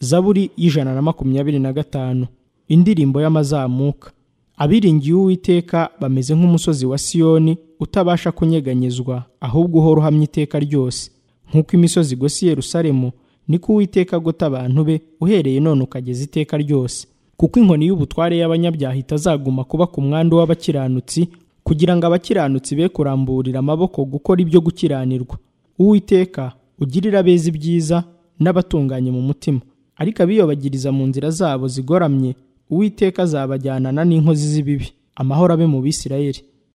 zaburi y'ijana na makumyabiri na gatanu indirimbo y'amazamuka abiringiye uwiteka bameze nk'umusozi wa siyoni utabasha kunyeganyezwa ahubwo uhora uhamya iteka ryose nk'uko imisozi igosi yerusalemu niko uwiteka agota abantu be uhereye none ukageza iteka ryose kuko inkoni y'ubutware y'abanyabyaha itazaguma kuba ku mwanda w'abakiranutsi kugira ngo abakiranutsi be kuramburira amaboko gukora ibyo gukiranirwa uwiteka ugirira abeza ibyiza n'abatunganye mu mutima ariko abiyobagiriza mu nzira zabo zigoramye uwiteka azabajyanana n'inkozi z'ibibi amahoro abe mu bisirayeli